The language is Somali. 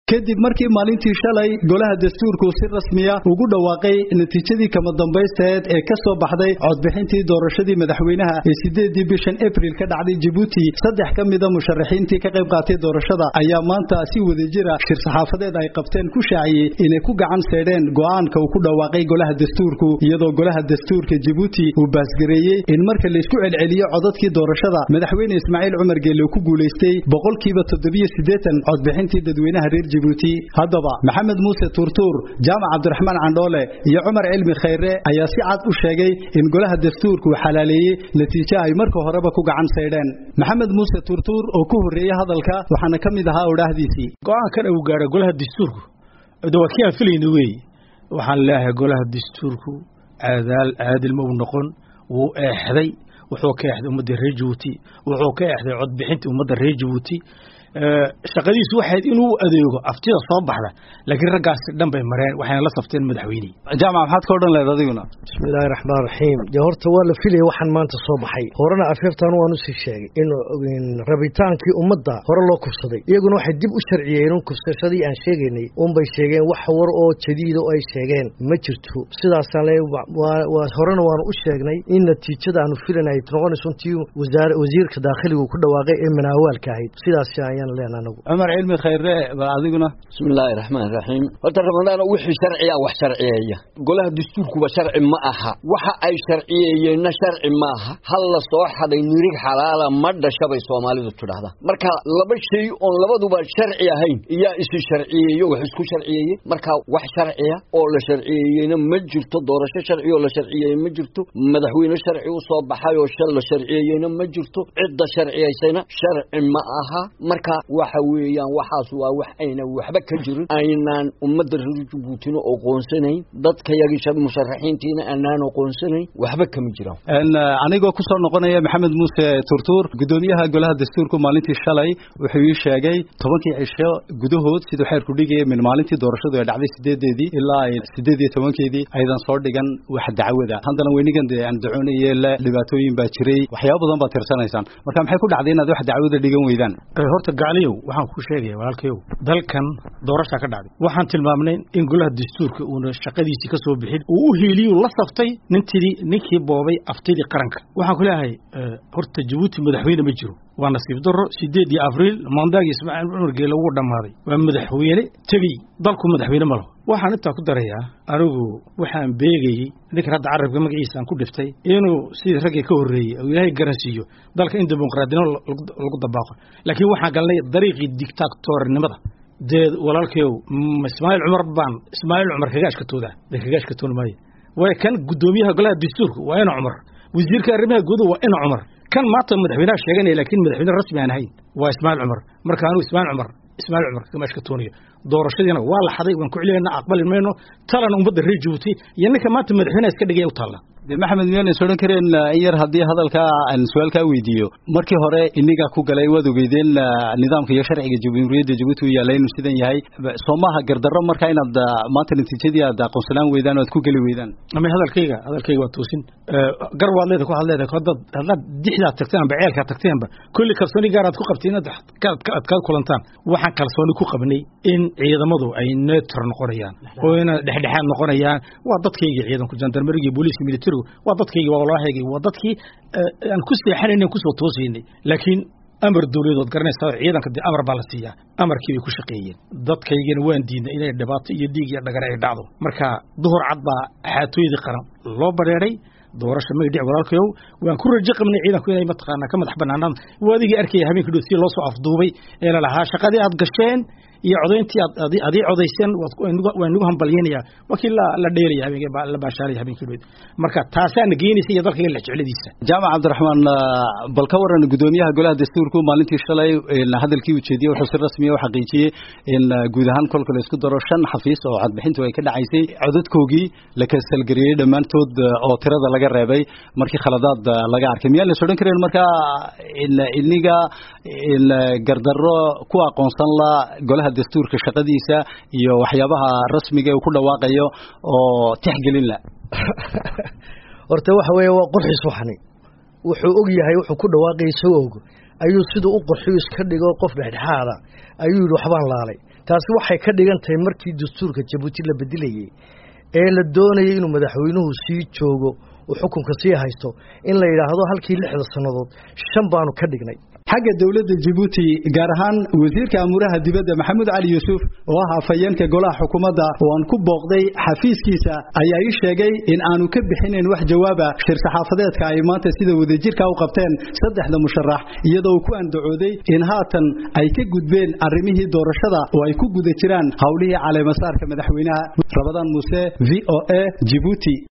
kadib markii maalintii shalay golaha dastuurku si rasmiya ugu dhawaaqay natiijadii kama dambaysteed ee ka soo baxday codbixintii doorashadii madaxweynaha ee sideedii bishan abril ka dhacday jabuuti saddex ka mida musharaxiintii ka qayb qaatay doorashada ayaa maanta si wadajira shir saxaafadeed ay qabteen ku shaaciyey inay ku gacan seedheen go'aanka uu ku dhawaaqay golaha dastuurku iyadoo golaha dastuurka jabuuti uu baasgareeyey in marka laysku celceliyo codadkii doorashada madaxweyne ismaaciil cumar geelle uu ku guulaystay boqolkiiba toddobiyo siddeetan codbixintii dadweynaha reer jabuuti haddaba maxamed muuse tuurtuur jaamac cabdiraxmaan candhoole iyo cumar cilmi khayre ayaa si cad u sheegay in golaha dastuurku uu xalaaleeyey natiijo ay marka horeba ku gacan saydheen maxamed muuse tuurtuur oo ku horreeyey hadalka waxaana ka mid ahaa odhaahdiisii go-aankan uu gaadho golaha dastuurku de waa kii aan filayna weeye waxaan leeyahay golaha dastuurku caadaal caadil ma uu noqon wuu eexday wuxuu ka eexday ummadda reer jabuuti wuxuu ka eexday codbixintii ummadda reer jabuuti shaqadiisu waxayd inuu adeego aftida soo baxda laakiin raggaasi dhan bay mareen waxayna la safteen madaxweynihii jaamac maxaad ka odhan lehed adiguna bismillaahi raxmaan raxiim dee horta waa la filaya waxaan maanta soo baxay horena afeertaan waan usii sheegay in rabitaankii ummadda hore loo kufsaday iyaguna waxay dib u sharciyeen un kufsashadii aan sheegaynay unbay sheegeen wax war oo jadiida oo ay sheegeen ma jirto sidaasaan le horena waanu u sheegnay in natiijada aanu filan ay noqonayso intii wasiirka daakhiligu ku dhawaaqay ee manaawaalka ahayd sidaas ayaan cumar cilmi khayre adiguna bismi illaahi raxmaan raxiim horta ramadaan wixii sharciya wax sharciyeeya golaha dastuurkuba sharci ma aha waxa ay sharciyeeyeenna sharci maaha hal la soo xaday nirig xalaala ma dhasha bay soomaalidu tidhaahdaa marka laba shay oon labaduba sharci ahayn iyaa isi sharciyeeyo wax isku sharciyeeye marka wax sharciya oo la sharciyeeyeyna ma jirto doorasho sharci oo la sharciyeeye ma jirto madaxweyne sharci u soo baxay oo shal la sharciyeeyeyna ma jirto cidda sharciyaysayna sharci ma aha marka waxa weeyaan waxaas waa wax ayna waxba ka jirin aynaan ummadda reer jabuutina oqoonsanayn dadkayagii musharaxiintiina aanaan oqoonsanayn waxba kama jiraan anigoo ku soo noqonaya maxamed muuse turtuur guddoomiyaha golaha dastuurku maalintii shalay wuxuu ii sheegay tobankii cisho gudahood siduu xeerku dhigaya min maalintii doorashadu ay dhacday sideedeedii ilaa ay sideed iyo tobankeedii aydan soo dhigan wax dacwada haddana weynigan dee aan dacoonaya le dhibaatooyin baa jiray waxyaaba badan baad tirsanaysaan marka maxay ku dhacday inaad wax dacwada dhigan weydaan horta gacliyow waxaan kuu sheegaya walaalkayow dalkan doorashaa ka dhacday waxaan tilmaamnay in golaha dastuurka uuna shaqadiisii ka soo bixin uu u hiiliyuu la saftay nintidii ninkii boobay aftidii qaranka waxaan ku leeyahay horta jabuuti madaxweyne ma jiro waa nasiib darro sideed iyo abriil maandaagii ismaaciil cumar geele ugu dhammaaday waa madaxweyne tegey dalku madaxweyne ma laho waxaan intaa ku darayaa anigu waxaan beegayey ninkan hadda carabka magaciisa aan ku dhiftay inuu sidii raggii ka horreeyey uu ilaahay garansiiyo dalka in dimuqraadinimo lagu dabaaqo laakiin waxaan galnay dariiqii dictatornimada dee walaalkayow ismaaciil cumar baan ismaaciil cumar kaga ashkatooda dee kaga ashkatoon maayo way kan guddoomiyaha golaha dastuurka waa ina cumar wasiirka arrimaha gudaha waa ina cumar kan maanta madaxweynaha sheeganaya laakiin madaxweyne rasmi aan ahayn waa ismaaciil cumar marka anigu ismaaciil cumar ismaaciil cumar kama ashkatoonayo doorashadiina waa la xaday waan ku celinayna aqbali mayno talana ummadda reer jabuuti iyo ninka maanta madaxweynaha iska dhigaya u taalla de maxamed miyaan is odhan kareen in yar haddii hadalkaa aan su-aal kaa weydiiyo markii hore inigaa ku galay waad ogeydeen nidaamka iyo sharciga jamhuuriyadda jabuuti u yaalla inuu sidan yahay soo maaha gardarro marka inaad maanta natiijadii aad aqoonsanaan weydaan o aad ku geli weydaan ama hadalkayga hadalkayga waa toosin gar waad leeda waxaad leedahay haddaad haddaad dixdaad tagteen amba ceelkaad tagteenba kulli kalsooni gaar aad ku qabteen aad kaad kulantaan waxaan kalsooni ku qabnay in ciidamadu ay neutr noqonayaan oo ina dhexdhexaad noqonayaan waa dadkayga ciidanku jandarmerigii booliiska military waa dadkaygii waa walaahaygii waa dadkii aan ku seexanaynay kusoo toosaynay laakiin amar dawladood garanaysaa ciidanka dee amar baa la siiyaa amarkii bay ku shaqeeyeen dadkaygana waan diidnay inay dhibaato iyo dhiig iyo dhagare ay dhacdo marka duhur cad baa xaatooyadii qaran loo badheeray doorasha magdhic walaalkayow waan ku rajo qabnay ciidanku inay mataqaanaa ka madax banaanaan waa adigii arkaya habeenkii dhow si loo soo afduubay ee la lahaa shaqadii aad gasheen iyo codayntii aad adii codayseen waa nagu hambalyeynayaa waa kii la dheelaya habeenkii la baashaalaya habeenkii dhow marka taasaana geynaysa iyo dalkayga lexjecladiisa jaamac cabdiraxmaan bal ka waran guddoomiyaha golaha dastuurku maalintii shalay hadalkii ujeediyey wuxuu si rasmiya u xaqiijiyey in guud ahaan kolka la isku daro shan xafiis oo codbixintu ay ka dhacaysay codadkoogii la kasalgareeyey dhammaantood oo tirada laga reebay markii khaladaad laga arkay miyaan la odhan kareen marka iniga gardarro ku aqoonsan la golaha dastuurka shaqadiisa iyo waxyaabaha rasmiga uu ku dhawaaqayo oo tixgelin la horta waxa weeye waa qurxis waxani wuxuu og yahay wuxuu ku dhawaaqaya isagoo og ayuu siduu u qurxiyo iska dhigo qof dhexdhexaada ayuu yidhi waxbaan laalay taasi waxay ka dhigan tahay markii dastuurka jabuuti la bedelayey ee la doonayay inuu madaxweynuhu sii joogo uu xukunka sii haysto in la yidhaahdo halkii lixda sannadood shan baanu ka dhignay xagga dowladda jabuuti gaar ahaan wasiirka amuuraha dibadda maxamuud cali yuusuf oo ah afhayeenka golaha xukuumadda oo aan ku booqday xafiiskiisa ayaa ii sheegay in aanu ka bixinayn wax jawaaba shir saxaafadeedka ay maanta sida wadajirka u qabteen saddexda musharax iyadoo uu ku andacooday in haatan ay ka gudbeen arrimihii doorashada oo ay ku guda jiraan howlihii caleemasaarka madaxweynaha rabadaan muuse v o a jibuuti